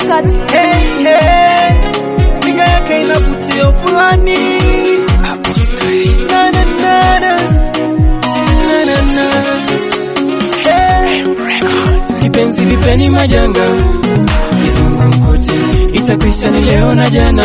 Records. Hey, hey. Piga yake inavutio fulani Na, na, na, na. Na, na, na. Hey. Kipenzi vipeni majanga kizungumkuti itakwisha ni leo na jana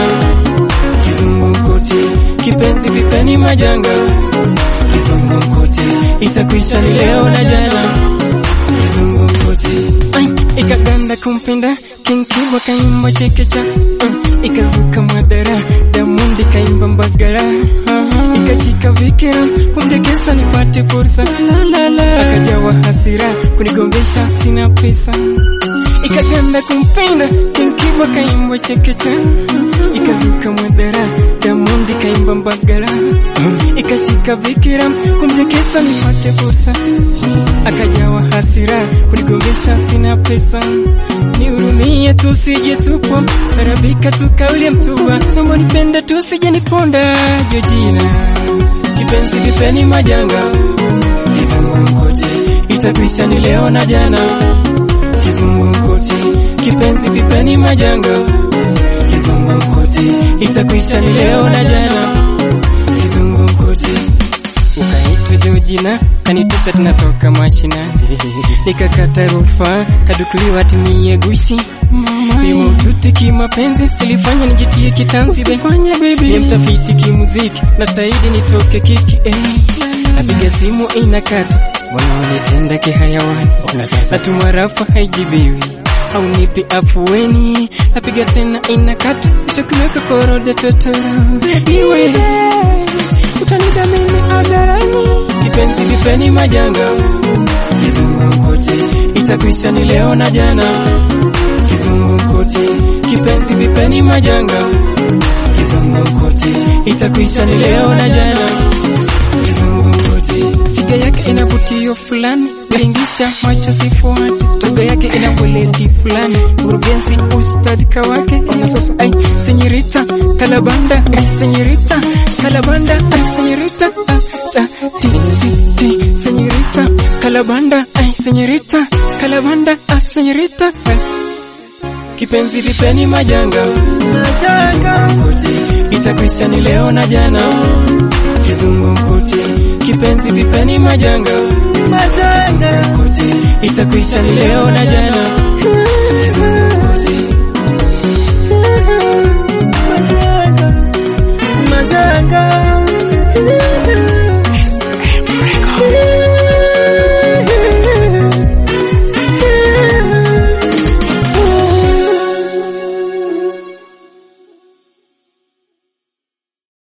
kizungumkuti kipenzi vipeni majanga kizungumkuti itakwisha ni leo na jana kizungumkuti Ai, ikaganda kumpinda kinkibwa kaimba chekecha uh, ikazuka mwadara damundi kaimba mbagara uh, ikashika vikira kumdekesa nipate fursa la, la, la. akajawa hasira kunigombesha sina pesa ikaganda kumpenda kinkibwa kaimba chekecha ikazuka mwadara damundi kaimba mbagara ikashika vikira kumdekesa nipate fursa akajawa hasira kunigombesha sina pesa nihurumie tusije tupo sarabika tukaulie mtua naomba nipende tusije niponda jojina kipenzi vipeni majanga kizungumkuti itakwisha ni leo na jana kizungumkuti kipenzi vipeni majanga kizungumkuti itakwisha ni leo na jana kizungumkuti ukaitwa Georgina kanitusa tunatoka mashina nikakata rufaa kadukuliwa timie gushi nimaututi kimapenzi silifanya nijitie kitanzi fanya baby ni mtafiti kimuziki na taidi nitoke kiki eh. napiga simu inakata wanaonitenda kihayawani natuma rafa haijibiwi au nipi afueni napiga tena inakata chokiweka koroda totoro iwe utanidhamini hadharani kipenzi vipeni majanga kizungumkuti itakwisha ni leo na jana kizungumkuti kipenzi vipeni majanga kizungumkuti itakwisha ni leo na jana kizungumkuti figa yake ina vutio fulani biringisha macho sifuati toga yake ina weledi fulani urugenzi ustadika wake ona sasa ai senyorita kalabanda ai senyorita kalabanda ai senyorita ah, ah, ti ti ti senyorita kalabanda ai senyorita kalabanda ah, senyorita ah. kipenzi vipeni majanga majanga itakwisha ni leo na jana kizungumkuti kipenzi vipeni majanga majanga itakwisha ni leo na jana kizungumkuti majanga majanga